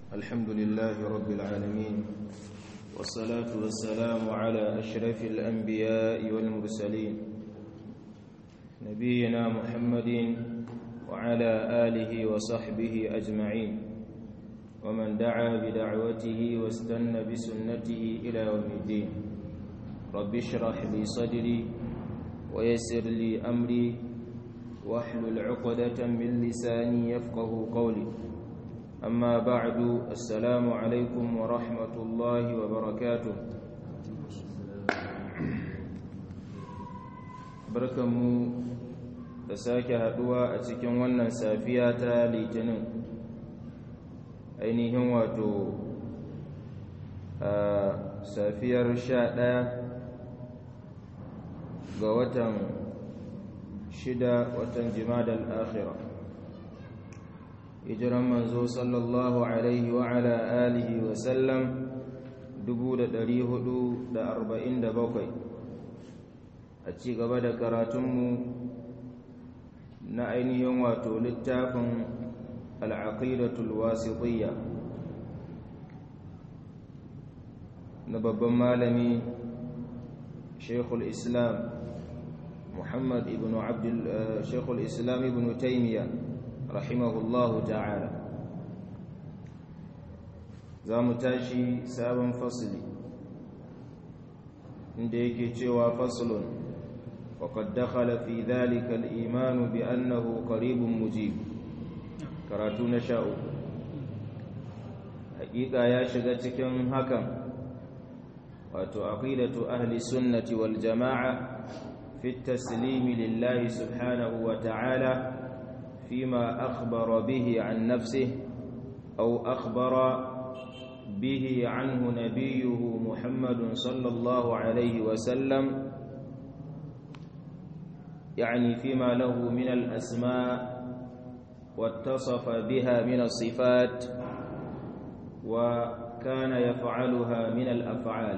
الحمد لله رب العالمين والصلاة والسلام على أشرف الأنبياء والمرسلين نبينا محمد وعلى آله وصحبه أجمعين ومن دعا بدعوته واستنى بسنته إلى يوم الدين رب اشرح لي صدري ويسر لي أمري واحلل عقدة من لساني يفقه قولي أما بعد السلام عليكم ورحمة الله وبركاته barkanmu da sake haduwa a cikin wannan safiya ta litinin ainihin wato a safiyar sha ɗaya ga watan shida watan jimadal akhira hijiran manzo sallallahu alaihi wa ala alihi wa sallam 447 a ci gaba da karatunmu na ainihin wato littafin al'aqidatul wasitiyya na babban malami shekul islam محمد ابن عبد شيخ الإسلام ابن تيمية رحمه الله تعالى زام تاشي سابا فصلي عندك جوا فصل وقد دخل في ذلك الإيمان بأنه قريب مجيب كراتون شاء حقيقة يا شغتكم هكم وتعقيدة أهل السنة والجماعة في التسليم لله سبحانه وتعالى فيما أخبر به عن نفسه أو أخبر به عنه نبيه محمد صلى الله عليه وسلم يعني فيما له من الأسماء واتصف بها من الصفات وكان يفعلها من الأفعال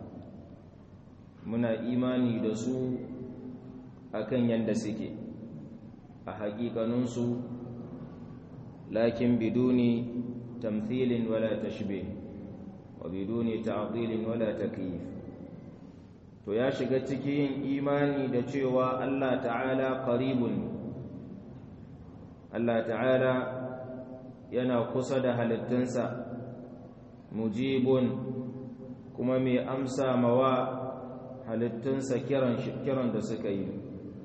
من إيماني دسوء akan yanda suke a haƙiƙaninsu lakin biduni tamthilin wala tashbih wa biduni ta'dilin wala takyif to ya shiga cikin imani da cewa Allah ta'ala qaribun Allah ta'ala yana kusa da halittunsa mujibun kuma mai amsa mawa halittunsa kiran kiran da suka yi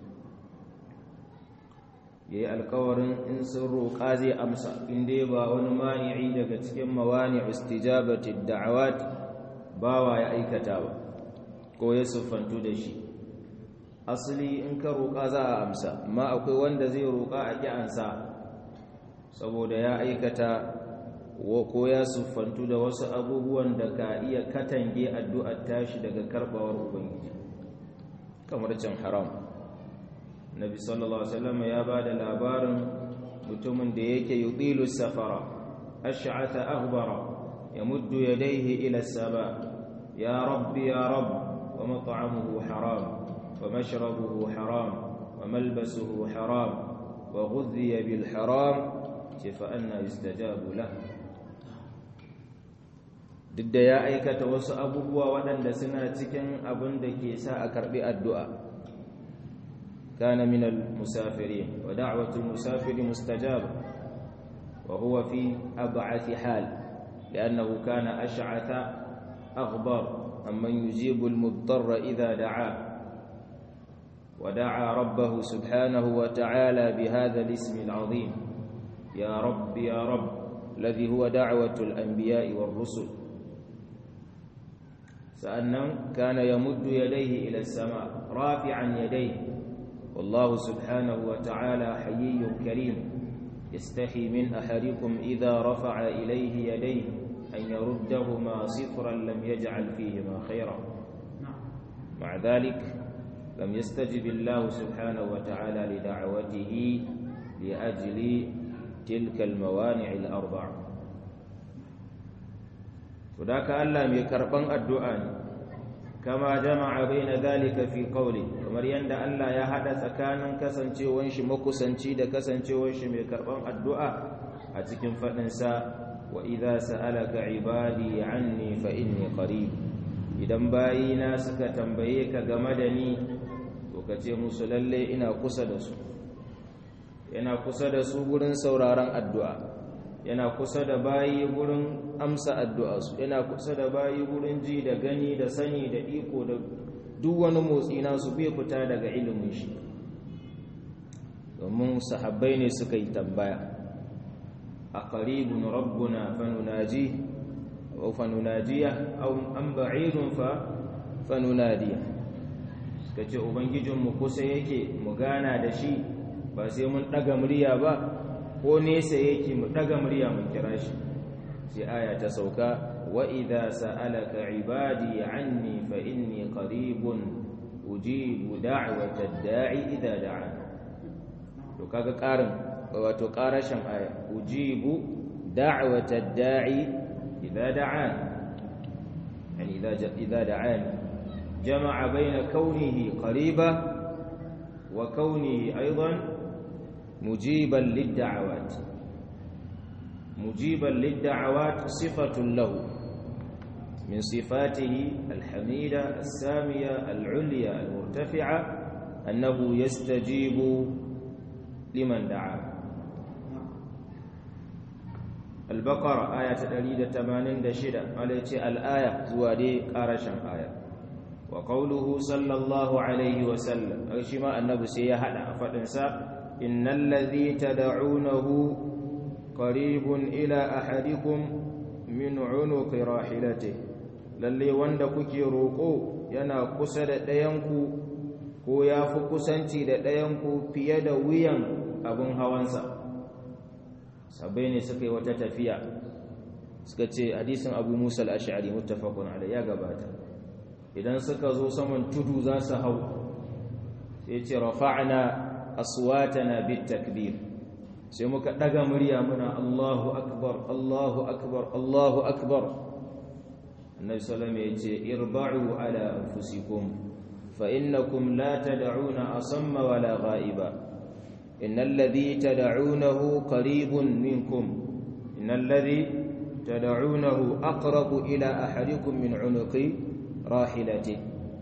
ya yi alkawarin in sun roƙa zai amsa inda ba wani mani'i daga cikin mawani istijabati da'awat bawa ya aikata ba ko ya siffantu da shi asali in ka roƙa za a amsa amma akwai wanda zai roƙa a ƙi ansa saboda ya aikata ko ya siffantu da wasu abubuwan da ka iya katange addu'ar tashi daga karɓawar ubangiji kamar cin haram nabi sallallahu alaihi wasallam ya ba da labarin mutumin da yake yudilu safara ash'ata aghbara yamuddu yadayhi ila as-sama ya rabbi ya rabb wa mat'amuhu haram wa mashrabuhu haram wa malbasuhu haram wa ghudhiya bil haram fa anna yustajabu lahu duk da ya aikata wasu abubuwa waɗanda suna cikin abin da ke sa a karɓi addu'a كان من المسافرين ودعوة المسافر مستجابة وهو في أبعث حال لأنه كان أشعث أغبر أمن يجيب المضطر إذا دعاه ودعا ربه سبحانه وتعالى بهذا الاسم العظيم يا رب يا رب الذي هو دعوة الأنبياء والرسل سأنه كان يمد يديه إلى السماء رافعا يديه والله سبحانه وتعالى حيي كريم يستحي من أحدكم إذا رفع إليه يديه أن يردهما صفرا لم يجعل فيهما خيرا مع ذلك لم يستجب الله سبحانه وتعالى لدعوته لأجل تلك الموانع الأربع وذاك ألا ميكربان الدعاء kama jama'a baina zalika fi qawli kamar yanda Allah ya hada tsakanin kasancewar shi makusanci da kasancewar shi mai karban addu'a a cikin fadin sa wa idza sa'alaka ibadi anni fa inni qarib idan bayina suka tambaye ka game da ni to ka ce musu lalle ina kusa da su yana kusa da su gurin sauraron addu'a yana kusa da bayi gurin amsa addu'a su yana kusa da bayi gurin ji da gani da sani da iko da duk wani motsi nasu bai fita daga ilimin shi domin sahabbai ne suka yi tambaya a qaribun rabbuna fanunaji aw fanunajiya aw an ba'idun fa fanunadiya suka ce ubangijinmu kusa yake mu gana da shi ba sai mun daga murya ba ko nesa yake mu daga murya mun kira shi sai aya ta sauka wa idza sa'alaka ibadi anni fa inni qaribun ujibu da'wata da'i idza da'an to kaga karin wato karashin aya ujibu da'wata da'i idza da'an yani idza idza da'an jama'a bayna kaunihi qariba wa kaunihi aidan mujiban lid-da'awat mujiban lid-da'awat sifatun lahu من صفاته الحميدة السامية العليا المرتفعة أنه يستجيب لمن دعا البقرة آية تدريد تمانين دشدة عليك الآية زوادي قارشا آية وقوله صلى الله عليه وسلم أغشما النبي سيهد فتنسى إن الذي تدعونه قريب إلى أحدكم من عنق راحلته lalle wanda kuke roƙo yana kusa da ɗayanku ko ya fi kusanci da ɗayanku fiye da wuyan abin hawansa sabai ne suka yi wata tafiya suka ce hadisin abu musa al'ashari mutafakun ala ya gabata idan suka zo saman tudu za su hau sai ce rafa'na aswatana bit takbir sai muka ɗaga murya muna allahu akbar allahu akbar allahu akbar النبي صلى الله عليه وسلم يقول اربعوا على أنفسكم فإنكم لا تدعون أصم ولا غائبا إن الذي تدعونه قريب منكم إن الذي تدعونه أقرب إلى أحدكم من عنق راحلته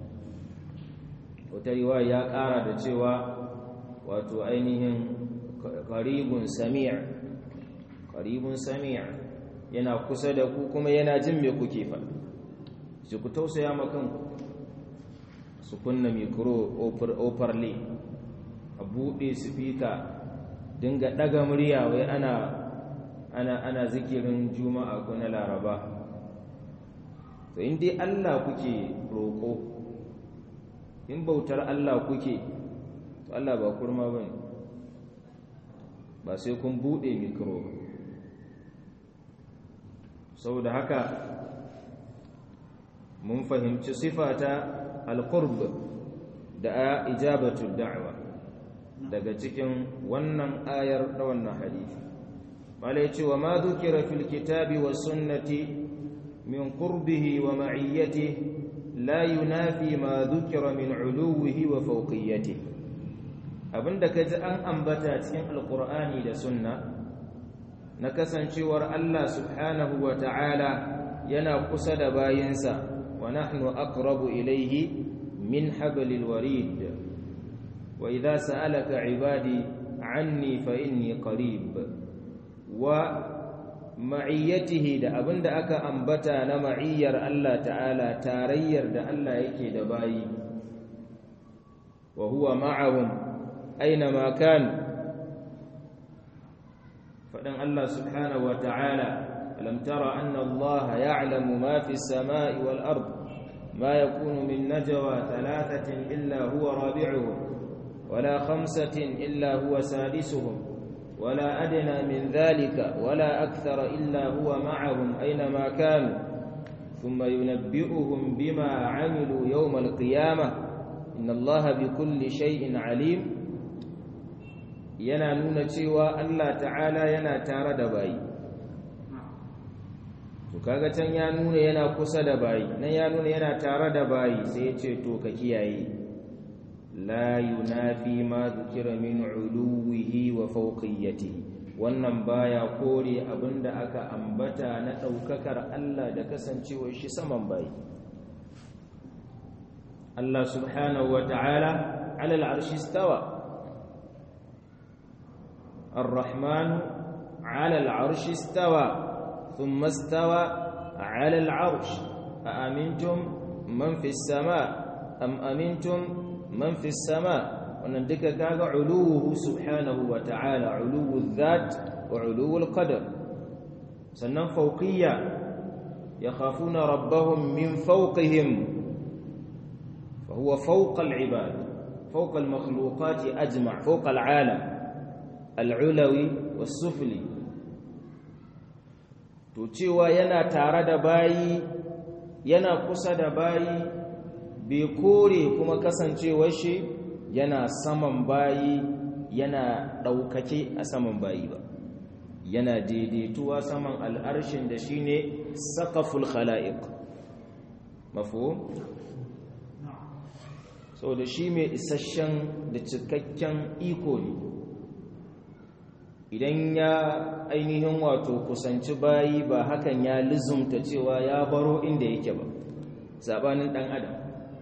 وترواية قارة سوى وتؤينهم قريب سميع قريب سميع yana kusa da ku kuma yana jin me kuke faɗi su ku tausaya makan su kunna mikro ofarle a buɗe sifika dinga ɗaga murya wai ana ana ana zikirin juma'a ko na laraba to in dai Allah kuke roƙo in bautar Allah kuke to Allah ba kurma bane ba sai kun buɗe mikro ba saboda haka mun fahimci sifata alqurb da ijabatul da'wa daga cikin wannan ayar da wannan hadisi mala yace wa ma dhukira fil kitabi was sunnati min qurbihi wa ma'iyyatihi la yunafi ma dhukira min uluwihi wa fawqiyatihi abinda kaji an ambata cikin alqur'ani da sunna na kasancewar Allah subhanahu wa ta'ala yana kusa da bayinsa wa nahnu aqrabu ilayhi min hablil warid wa idza sa'alaka ibadi anni fa inni qarib wa ma'iyyatihi da abinda aka ambata na ma'iyyar Allah ta'ala tarayyar da Allah yake da bayi wa huwa ma'ahum aina ma kanu فدن الله سبحانه وتعالى ألم تر أن الله يعلم ما في السماء والأرض ما يكون من نجوى ثلاثة إلا هو رابعهم ولا خمسة إلا هو سادسهم ولا أدنى من ذلك ولا أكثر إلا هو معهم أينما كانوا ثم ينبئهم بما عملوا يوم القيامة إن الله بكل شيء عليم yana nuna cewa Allah ta'ala yana tare da bayi to kaga can ya nuna yana kusa da bayi nan ya nuna yana tare da bayi sai ya ce to ka kiyaye la yunafi ma dhukira min uluwihi wa fawqiyatihi wannan baya kore abinda aka ambata na ɗaukakar Allah da kasancewar shi saman bayi Allah subhanahu wa ta'ala alal arshi stawa الرحمن على العرش استوى ثم استوى على العرش أأمنتم من في السماء أم أمنتم من في السماء ونندك كاغا علوه سبحانه وتعالى علو الذات وعلو القدر سنن فوقية يخافون ربهم من فوقهم فهو فوق العباد فوق المخلوقات أجمع فوق العالم العلوي والسفلي to cewa yana tare da bayi yana kusa da bayi bai kore kuma kasancewar shi yana saman bayi yana ɗaukake a saman bayi ba yana daidaituwa saman al'arshin da shi ne saƙaful khala'iq mafo? so da shi mai isasshen da cikakken iko ne idan ya ainihin wato kusanci bayi ba hakan ya lizumta cewa ya baro inda yake ba sabanin dan adam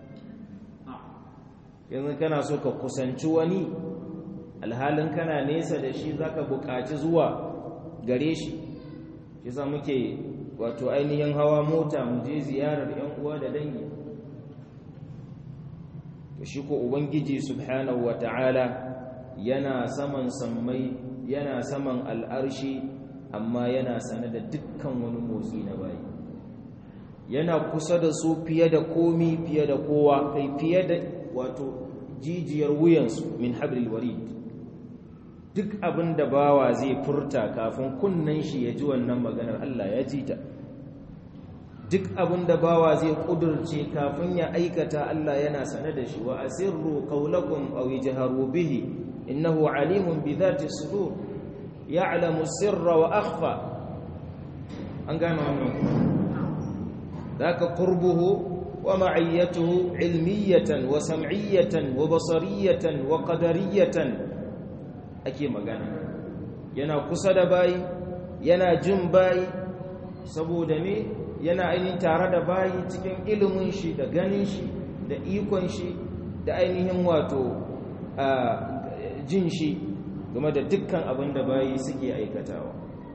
yanzu kana so ka kusanci wani alhalin kana nesa da shi zaka buƙaci zuwa gare shi kisa muke wato ainihin hawa mota mu je ziyarar yan uwa da dangi to shi ko ubangiji subhanahu wataala yana saman sammai yana saman al'arshi amma yana sane da dukkan wani motsi na bayi yana kusa da su fiye da komi fiye da kowa kai fiye da wato jijiyar wuyansu min hablil warid duk abin da bawa zai furta kafin kunnen shi ya ji wannan maganar Allah ya ji ta duk abin da bawa zai kudurce kafin ya aikata Allah yana sane da shi wa asirru qawlakum aw ijharu bihi innahu alimun bi dhati sudur ya'lamu sirra wa akhfa an gano wannan daka qurbuhu wa ma'iyyatuhu ilmiyatan wa sam'iyatan wa basariyatan wa qadariyatan ake magana yana kusa da bayi yana jin bayi saboda me yana ainihin tare da bayi cikin ilimin shi da ganin shi da ikon shi da ainihin wato jin shi game da dukkan abin da bayi suke aikatawa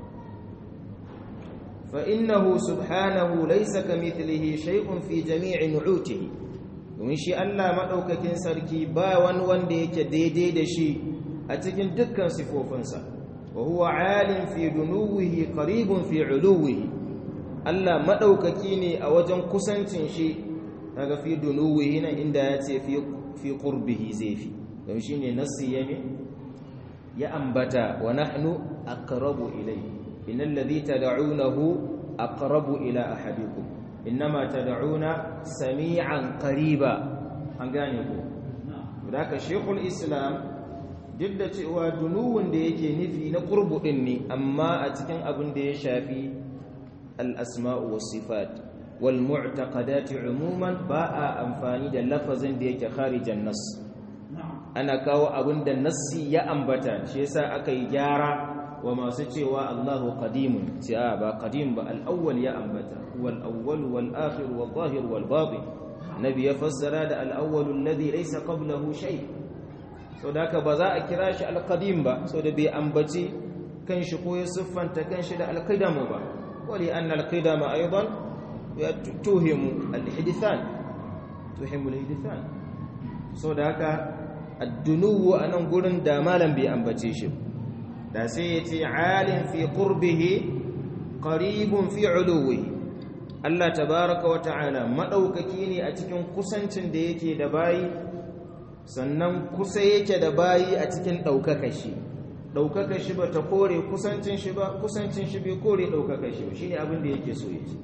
fa innahu subhanahu laysa kamithlihi shay'un fi jami'i nu'utihi domin shi Allah madaukakin sarki ba wani wanda yake daidai da shi a cikin dukkan sifofinsa wa huwa alim fi dunuwihi qaribun fi uluwihi Allah madaukaki ne a wajen kusancin shi daga fi dunuwihi nan inda ya ce fi fi qurbihi zai fi don shine nassi yame ya ambata wa nahnu aqrabu ilayhi innal ladhi tad'unahu aqrabu ila ahadikum innama tad'una sami'an qariba an gane ko haka shaykhul islam duk da cewa dunuwun da yake nufi na qurbu din ne amma a cikin abin da ya shafi al asma'u was sifat wal mu'taqadat umuman ba a amfani da lafazin da yake kharijan nas ana kawo abin da nassi ya ambata shi yasa aka yi gyara wa masu cewa Allahu qadimun sai a ba qadim ba al-awwal ya ambata wal awwal wal akhir wal zahir wal batin nabi ya fassara da al-awwal alladhi laysa qablahu shay so da ba za a kira shi al-qadim ba so da bai ambaci kanshi ko ya siffanta kanshi da al-qidam ba wali anna al-qidam aidan tuhimu al-hidithan tuhimu al-hidithan so da haka addunuwu a nan gurin da malam bai ambace shi da sai ya ce alin fi qurbihi qaribun fi uluwihi Allah tabaraka wa ta'ala madaukaki ne a cikin kusancin da yake da bayi sannan kusa yake da bayi a cikin daukaka shi daukaka shi ba ta kore kusancin shi ba kusancin shi bai kore daukaka shi ba shine abin da yake so yace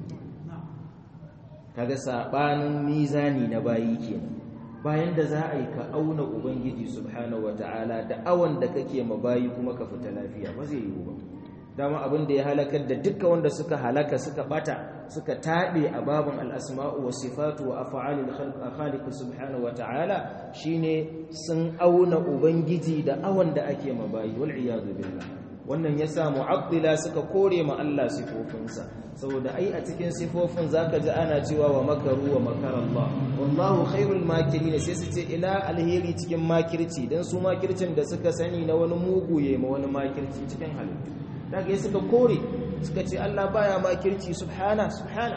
kaga sabanin mizani na bayi kenan bayan da za a yi ka auna ubangiji subhanahu wata'ala da awon da kake mabayi kuma ka fita lafiya ba zai yiwu ba dama abin da ya halakar da duka wanda suka halaka suka bata suka taɓe a babin al'asma'u wa sifatu wa afa'alil khaliq subhanahu wata'ala shine sun auna ubangiji da awon da ake mabayi wal iyadu billah wannan yasa mu'attila suka kore ma Allah sifofinsa saboda ai a cikin sifofin zaka ji ana cewa wa makaru wa makara Allah wallahu khairul makirin sai su ce ina alheri cikin makirci dan su makircin da suka sani na wani mugu yayi ma wani makirci cikin halittu daga suka kore suka ce Allah baya makirci subhana subhana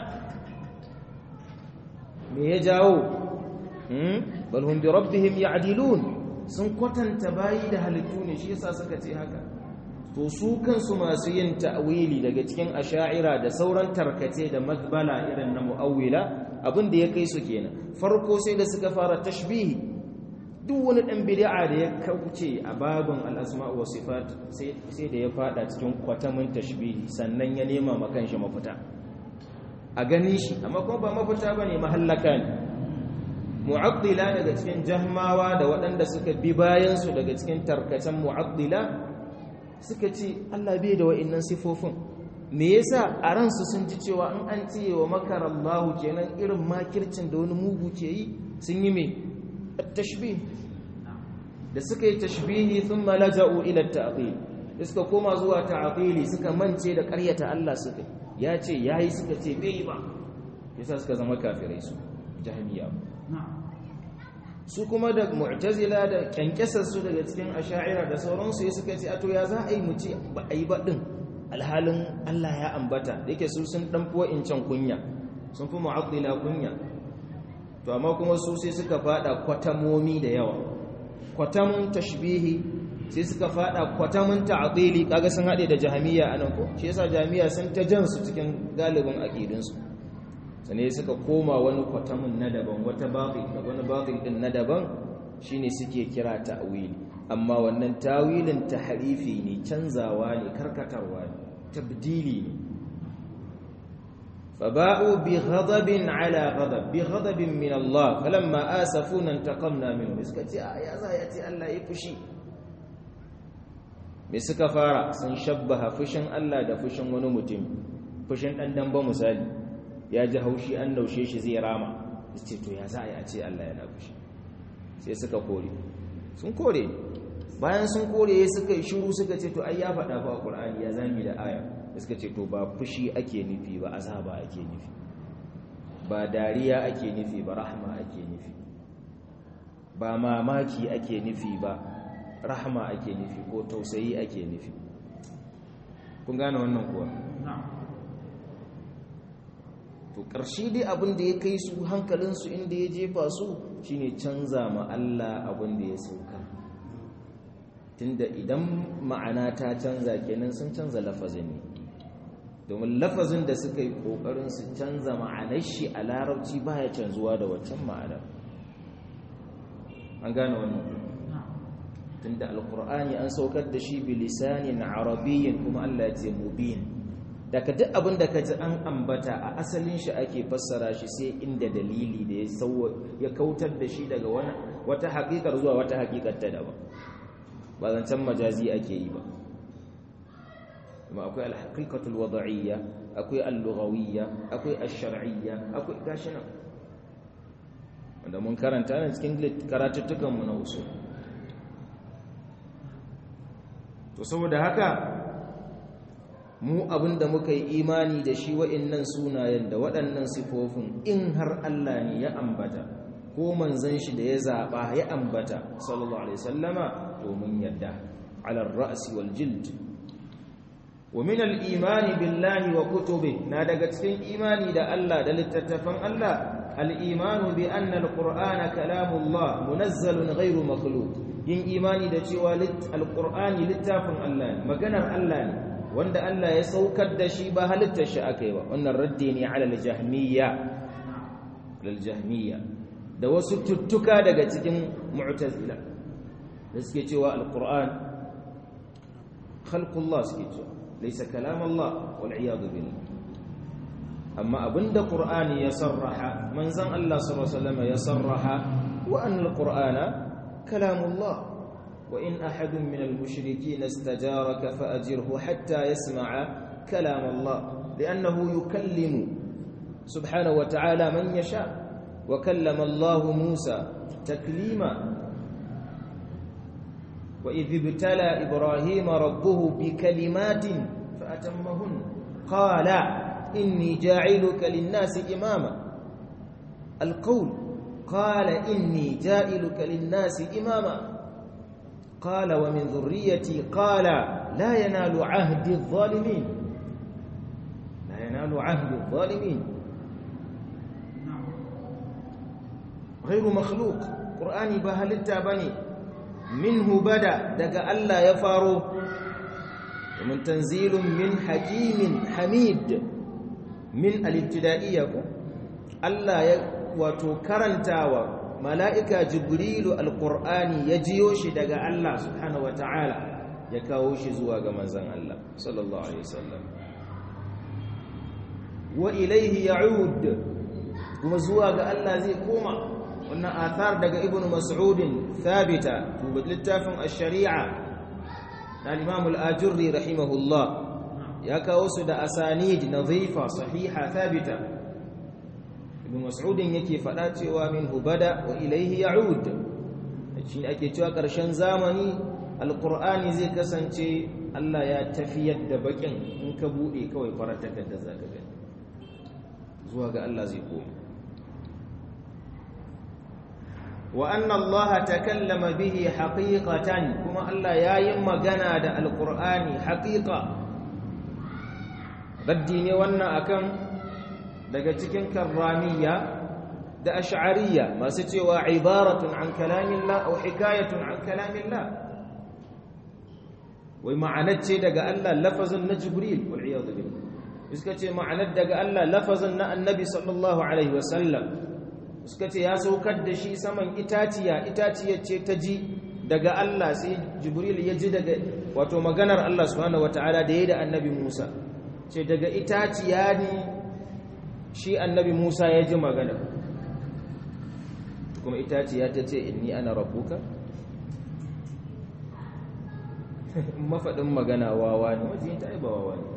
me ya jawo hmm bal hum bi rabbihim ya'dilun sun kwatanta bayi da halittu ne shi yasa suka ce haka to su kansu masu yin ta'wili daga cikin asha'ira da sauran tarkace da madbala irin na mu'awwila abin da ya kai su kenan farko sai da suka fara tashbihi duk wani dan bid'a da ya kauce a babin al-asma wa sifat sai da ya fada cikin kwatamin tashbihi sannan ya nema ma kanshi mafita a ganin shi amma kuma ba mafita bane mahallaka ne mu'addila daga cikin jahmawa da waɗanda suka bi bayan su daga cikin tarkacen mu'addila suka ce Allah bai da wa'annan sifofin me yasa a ransu sun ji cewa in an ce wa makarallahu kenan irin makircin da wani mugu ke yi sun yi me tashbih da suka yi tashbihi thumma laja'u ila ta'til da suka koma zuwa ta'tili suka mance da ƙaryata Allah suka ya ce yayi suka ce bai ba yasa suka zama kafirai su jahmiya su kuma da mu'tazila da kyankyasar su daga cikin asha'ira da sauransu suka ce ato ya za a yi mu ce ba a yi baɗin alhalin Allah ya ambata da yake su sun ɗan fuwa can kunya sun fi mu'addila kunya to amma kuma su sai suka fada kwatamomi da yawa kwatamun tashbihi sai suka fada kwatamun ta'dili kaga sun haɗe da jahamiya anan ko shi yasa jahamiya sun ta jan su cikin galibin aqidunsu sannan suka koma wani kwatamin na daban wata batil da wani batil din na daban shine suke kira ta'wili amma wannan tawilin tahrifi ne canzawa ne karkatarwa ne tabdili ne فباءوا بغضب على غضب بغضب من الله فلما آسفونا انتقمنا منهم اسكتي يا زايتي الله يفشي me suka fara sun shabbaha fushin Allah da fushin wani mutum fushin dan dan ba misali ya ji haushi an naushe shi zai rama ce to ya za a yi a ce Allah yana fushi sai suka kore sun kore bayan sun kore suka yi shiru suka ce to ai ya faɗa fa Qur'ani ya zami da aya suka ce to ba fushi ake nufi ba azaba ake nufi ba dariya ake nufi ba rahma ake nufi ba mamaki ake nufi ba rahma ake nufi ko tausayi ake nufi kun gane wannan kuwa to ƙarshe dai abin da ya kai su hankalinsu inda ya jefa su shine canza ma Allah abin da ya sauka tunda idan ma'ana ta canza kenan sun canza lafazin ne domin lafazin da suka yi ƙoƙarin su canza ma'anar shi a larabci baya canzuwa da waccan ma'anar an gane wannan tunda alkur'ani an saukar da shi bilisanin arabiyyin kuma Allah ya ce mubin daga duk abin da ka ji an ambata a asalin shi ake fassara shi sai inda dalili da ya kautar da shi daga wata haƙiƙar zuwa wata haƙiƙar ta daban ba zancen majazi ake yi ba kuma akwai alhaqiqatul wada'iyya akwai al-lughawiyya akwai ash-shar'iyya akwai gashi nan wanda mun karanta ne cikin karatuttukan mu na usul to saboda haka mu abinda muka yi imani da shi wa'annan sunayen da waɗannan sifofin in har Allah ne ya ambata ko manzon shi da ya zaba ya ambata sallallahu alaihi wasallama to mun yadda ala ar-ra's wal jild ومن الإيمان بالله وكتبه نادق cikin imani da Allah da littattafan Allah al-iman bi anna al-Qur'ana kalamullah munazzalun ghayru makhluq yin imani da cewa al-Qur'ani littafin Allah ne maganar Allah ne wanda Allah ya saukar da shi ba halittar shi akai ba wannan raddi ne ala al-jahmiyya lil-jahmiyya da wasu tuttuka daga cikin mu'tazila da suke cewa al-Qur'an khalqullah suke cewa ليس كلام الله والعياذ بالله أما أبند قرآن يصرح من زن الله صلى الله عليه وسلم يصرح وأن القرآن كلام الله وإن أحد من المشركين استجارك فأجره حتى يسمع كلام الله لأنه يكلم سبحانه وتعالى من يشاء وكلم الله موسى تكليما wa idh ibtala ibrahima rabbuhu bi kalimatin fa atammahun qala inni ja'iluka lin-nasi imama al-qawl qala inni ja'iluka lin-nasi imama قال ومن ذريتي قال لا ينال عهد الظالمين لا ينال عهد الظالمين غير مخلوق قرآني بهلتا بني منه بدا دقى ألا يفارو ومن تنزيل من حكيم حميد من الابتدائية ألا وتكرنتاوى mala'ika jibrilu alƙur'ani ya jiyo shi daga Allah subhanahu wata'ala ya kawo shi zuwa ga manzan Allah sallallahu Alaihi wasallam wa ilaihi ya'ud kuma zuwa ga Allah zai koma wannan athar daga ibn mas'udin thabita tuba littafin ash-shari'a na al-imam al-ajurri rahimahullah ya kawo su da asanid nadhifa sahiha thabita ibn mas'udin yake faɗa cewa min hubada wa ilaihi ya'ud shi ake cewa ƙarshen zamani alqur'ani zai kasance Allah ya tafiyar da bakin in ka bude kawai farar takarda zaka gani zuwa ga Allah zai koma wa anna Allah takallama bihi haqiqatan kuma Allah yayin magana da alqur'ani haqiqa raddi ne wannan akan daga cikin karramiya da ash'ariyya masu cewa ibaratun an kalamillah aw hikayatun an kalamillah wai ma'anar ce daga Allah lafazin na jibril wal iyad billah suka ce ma'anar daga Allah lafazin na annabi sallallahu alaihi wasallam suka ce ya saukar da shi saman itaciya itaciyar ce ta ji daga Allah sai jibril ya ji daga wato maganar Allah subhanahu wataala da yayi da annabi Musa ce daga itaciya ne shi annabi Musa ya ji magana kuma itaciya ta ce inni ana rabbuka mafaɗin magana wawa ne wajen ta ba wawa ne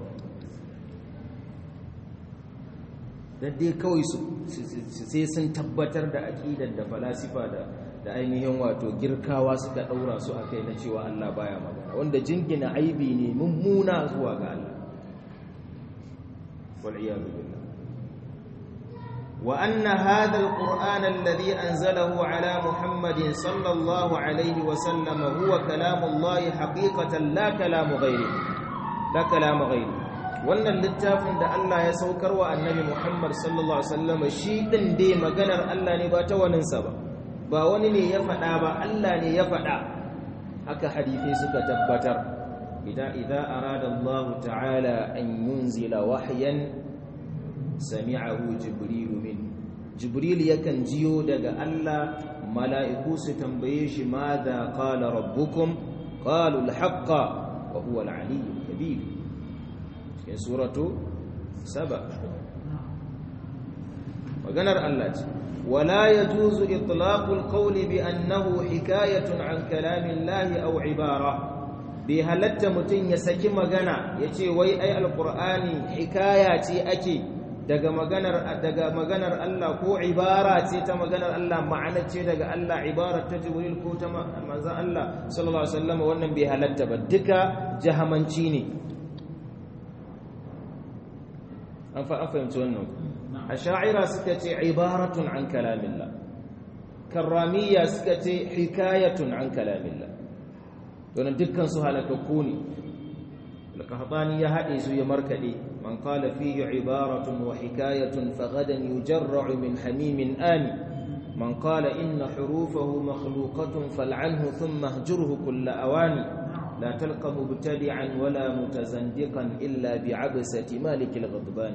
dai kawai su sai sun tabbatar da aƙidar da falasifa da da ainihin wato girkawa suka ɗaura su a kai na cewa Allah baya magana wanda jingina aibi ne mummuna zuwa ga Allah wal'iyadu billah wa anna hadha alquran alladhi anzalahu ala muhammadin sallallahu alaihi wa sallam huwa kalamullahi haqiqatan la kalamu ghairi la kalamu ghairi wannan littafin da Allah ya saukar wa annabi Muhammad sallallahu alaihi wasallam shi din dai maganar Allah ne ba ta waninsa ba ba wani ne ya faɗa ba Allah ne ya faɗa haka hadisi suka tabbatar idan idza arada Allah ta'ala an yunzila wahyan sami'ahu jibril min jibril yakan jiyo daga Allah mala'iku su tambaye shi madha qala rabbukum qalu al-haqqa wa huwa al-aliyyul kabir cikin suratu saba maganar Allah ce wala yajuzu itlaqul qawli bi annahu hikayatun an kalamillahi aw ibara bi halatta mutun ya saki magana yace wai ai alqur'ani hikaya ce ake daga maganar daga maganar Allah ko ibara ce ta maganar Allah ma'ana ce daga Allah ibara ta jibril ko ta manzon Allah sallallahu alaihi wasallam wannan bai halatta ba duka jahamanci ne an fahimci wannan a sha'ira suka ce ibaratun an kalamillah karramiya suka ce hikayatun an kalamillah don dukkan su halakakku ne alqahtani ya hade su ya markade man qala fihi ibaratun wa hikayatun faghadan yujarra'u min hamimin ani man qala inna hurufahu makhluqatun fal'anhu thumma ihjurhu kull awani لا تلقى مبتدعا ولا متزندقا إلا بعبسة مالك الغضبان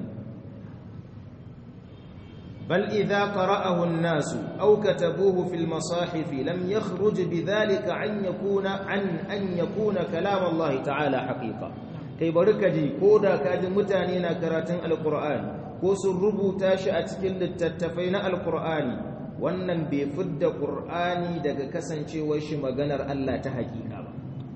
بل إذا قرأه الناس أو كتبوه في المصاحف لم يخرج بذلك عن يكون عن أن يكون كلام الله تعالى حقيقة كي بركجي كودا كاد متانينا كراتن القرآن كوس الربو تاشأت كل التتفين القرآن wannan bai fidda qur'ani daga kasancewar shi maganar Allah ta hakika ba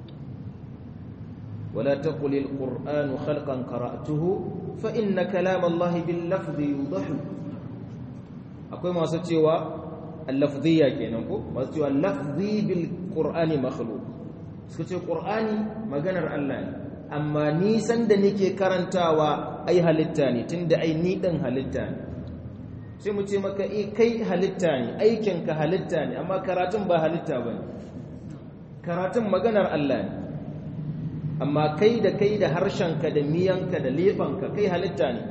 ولا تقل القرآن خلقا قرأته فإن كلام الله باللفظ يوضح akwai masu cewa al-lafziyya kenan ko masu cewa lafzi bil qur'ani makhluq suka ce qur'ani maganar Allah ne amma nisan da nake karantawa ai halitta ne tunda ai ni din halitta ne sai mu ce maka eh kai halitta ne aikin ka halitta ne amma karatun ba halitta bane karatun maganar Allah ne amma kai da kai da harshenka da miyanka da lefanka kai halitta ne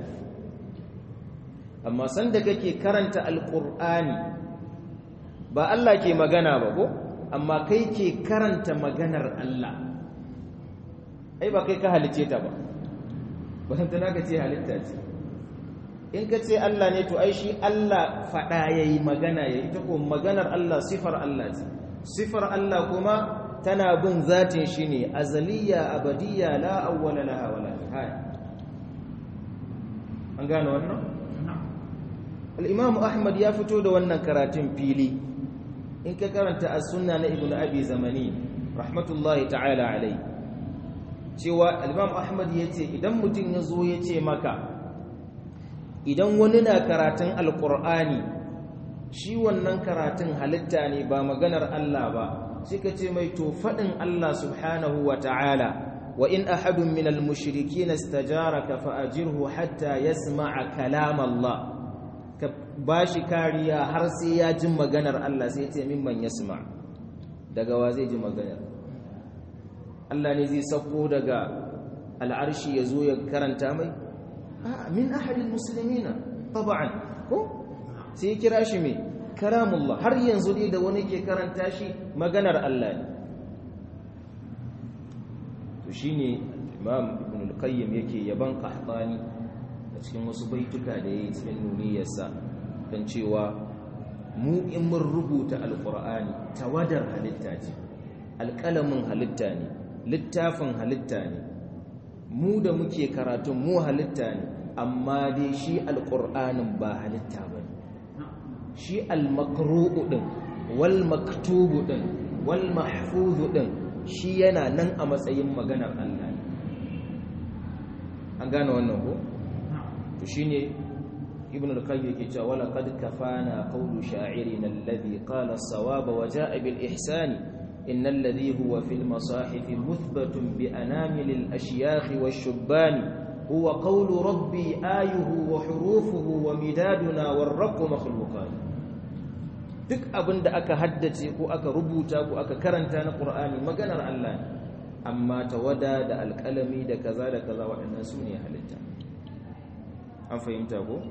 amma sanda kake karanta alqur'ani ba Allah ke magana ba ko amma kai ke karanta maganar Allah ai ba kai ka halice ta ba wannan tana ka ce halitta ce in ka ce Allah ne to ai shi Allah fada yayi magana yayi ta ko maganar Allah sifar Allah ce sifar Allah kuma tana bin zatin shi ne azaliya abadiya la awwala laha wala nihaya an gane wannan al-imam ahmad ya fito da wannan karatun fili in ka karanta as-sunna na ibnu abi zamani rahmatullahi ta'ala alai cewa al-imam ahmad yace idan mutum ya zo ya ce maka idan wani na karatun alqur'ani shi wannan karatun halitta ne ba maganar Allah ba suka ce mai to faɗin Allah subhanahu wa ta'ala wa in ahadun min al-mushriki na stajaraka fa'ajirhu hatta ya sama'a kalam Allah ka ba shi kariya har sai ya ji maganar Allah sai ce mimman ya sama daga wa zai ji maganar Allah ne zai sako daga al'arshi ya zo ya karanta mai min ahadin musulmina taba'an ko sai ya kira shi mai karamullah har yanzu dai da wani ke karanta shi maganar Allah ne to shine Imam Ibn al-Qayyim yake yaban Qahtani a cikin wasu baituka da yayi cikin nuniyarsa kan cewa mu in mun rubuta alqur'ani tawadar halitta ce alƙalamin halitta ne littafin halitta ne mu da muke karatun mu halitta ne amma dai shi alqur'anin ba halitta bane shi al-makru'u din wal maktubu din wal mahfuzu din shi yana nan a matsayin maganar Allah ne an gane wannan ko to shine ibn al-qayyim yake cewa wala qad kafana qawlu sha'irina alladhi qala as-sawaba wa ja'a bil ihsani إن الذي هو في المصاحف مثبت بأنامل الأشياخ والشبان هو قول ربي آيه وحروفه ومدادنا والرق مخلوقان duk abin da aka haddace ko aka rubuta ko aka karanta na Qur'ani maganar Allah ne amma tawada da alƙalami da kaza da kaza waɗannan su ne halitta an fahimta ko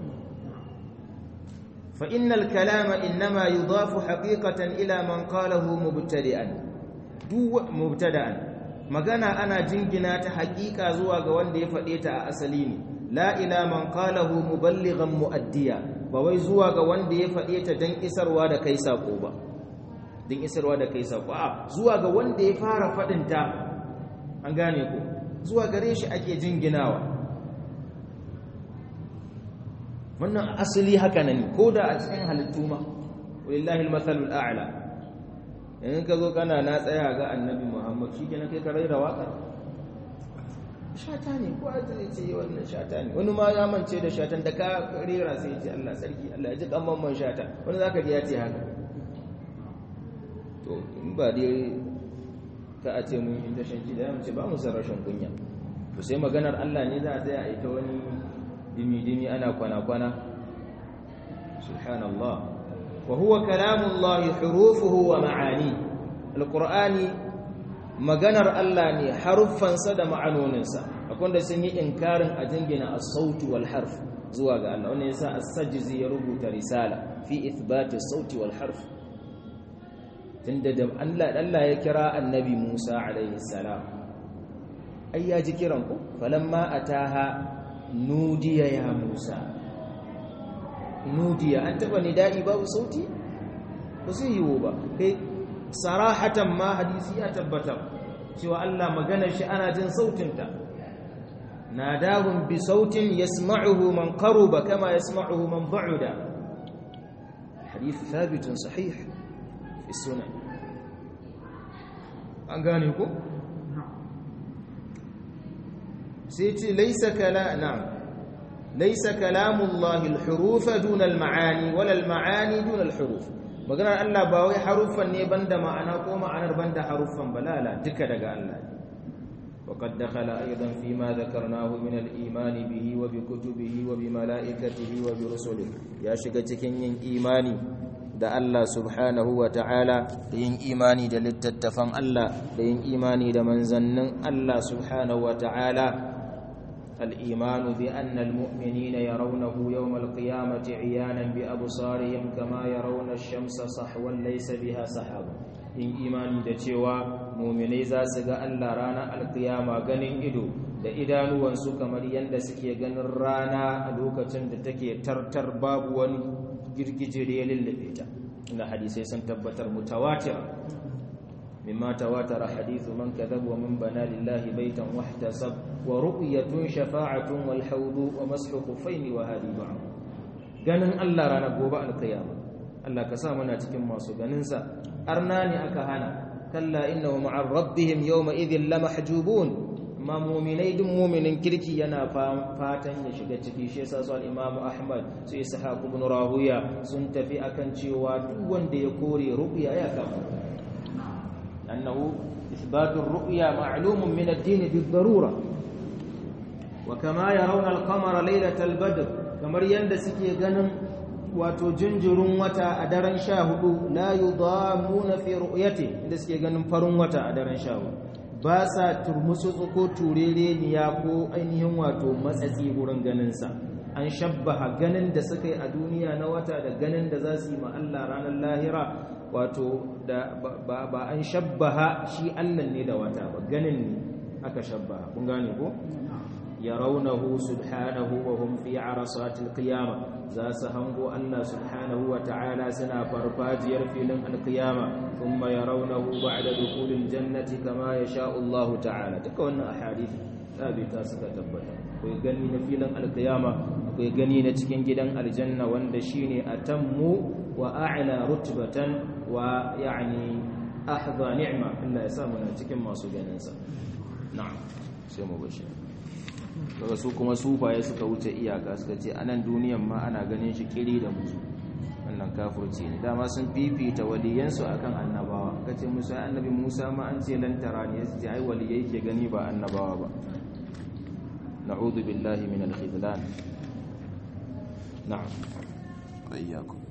fa innal kalama innama yudafu haqiqatan ila man qalahu mubtadi'an duk mubtada'an magana ana jingina ta haƙiƙa zuwa ga wanda ya faɗe ta a asali ne la ila man qalahu muballighan muaddiya ba wai zuwa ga wanda ya faɗe ta dan isarwa da kai sako ba dan isarwa da kai sako a zuwa ga wanda ya fara faɗin ta an gane ko zuwa gare shi ake jinginawa wannan asali haka nan ko da a cikin halittu ma wallahi almathalul a'la in ka zo kana na tsaya ga annabi muhammad shi kenan kai ka raira waƙar shata ne ko a zai ce wannan shata ne wani ma ya mance da shatan da ka rera sai ce Allah sarki Allah ya ji kamman man shata wani zaka ji ya ce haka to in ba dai ka a ce mun yi tashin ji da ce ba mu san rashin kunya to sai maganar Allah ne za a tsaya a ita wani dimi-dimi ana kwana-kwana subhanallah wa huwa kalamullahi hurufuhu wa ma'ani alqur'ani maganar Allah ne haruffansa da ma'anoninsa akwai da sun yi inkarin a jingina as-sauti wal harf zuwa ga Allah wannan yasa as-sajzi ya rubuta risala fi ithbati as-sauti wal harf tunda da Allah Allah ya kira annabi Musa alaihi salam ai ya ji kiran ku falamma ataha nudiya ya Musa nudiya an taba nida'i babu sauti ba zai yiwu ba kai sarahatan ma hadisi ya tabbatar cewa Allah magana shi ana jin sautinta nadahum bi sautin yasma'uhu man qaruba kama yasma'uhu man ba'uda hadith thabit sahih fi sunan an gane ku sai ce laysa kala na'am laysa kalamullahi al-huruf duna al-ma'ani wala al-ma'ani duna al-huruf maganar Allah ba wai haruffan ne banda ma'ana ko ma'anar banda haruffan balala duka daga Allah ne وقد دخل أيضا فيما ذكرناه من الإيمان به وبكتبه وبملائكته وبرسله يا شكتكين إيماني da Allah subhanahu wa ta'ala da yin imani da littattafan Allah da yin imani da manzannin Allah subhanahu wa ta'ala الإيمان بأن المؤمنين يرونه يوم القيامة عيانا بأبصارهم كما يرون الشمس صحوا ليس بها سحاب in imani da cewa muminai za su ga Allah ranar alkiyama ganin ido da idanuwansu kamar yadda suke ganin rana a lokacin da take tartar babu wani girgije da ya lullube ta inda hadisai sun tabbatar mutawatir mimma tawatara hadithu man kadhaba wa man bana lillahi baitan wahtasab wa ru'yatun shafa'atun wal hawdu wa mashu khuffaini wa hadi ba'd ganin Allah ranar gobe alkiyama Allah ka sa muna cikin masu ganinsa arna ne aka hana kalla innahu ma'ar rabbihim yawma idhin lamahjubun amma mu'minai duk mu'minin kirki yana fatan ya shiga ciki shi yasa su al-Imam Ahmad su Ishaq ibn Rahuya sun tafi akan cewa duk wanda ya kore ru'ya ya kafa annahu ithbatu ar-ru'ya ma'lumun min ad-din bid-darura wa kama yarawna al-qamara laylatal badr kamar yanda suke ganin wato jinjirin wata a daren sha hudu la yi na fi ru'yati inda suke ganin farin wata a daren sha hudu ba sa turmusu ko turereniya ko ainihin wato matsatsi wurin ganinsa an shabbaha ganin da suka yi a duniya na wata da ganin da za su yi Allah ranar lahira wato da ba an shabbaha shi Allah ne da wata ba ganin ne aka shabbaha kun gane ko yarawnahu subhanahu wa hum fi arasatil qiyamah za su hango Allah subhanahu wa ta'ala suna farfajiyar filin alkiyama kuma ya raunahu ba'da dukulin jannati kama ya sha Allah ta'ala duka wannan ahadith sabita suka tabbata akwai gani na filin alkiyama akwai gani na cikin gidan aljanna wanda shine atammu wa a'la rutbatan wa yani ahdha ni'ma Allah ya sa mu cikin masu ganin sa na'am sai mu bashi daga su kuma sufaye suka wuce iyaka suka ce anan duniyan ma ana ganin shi kiri da musu wannan kafirci ne dama sun fifita waliyansu akan annabawa kace musa annabi musa ma an ce lan tarani yace ai waliyai ke gani ba annabawa ba na'udhu billahi min al-khidlan na'am ayyakum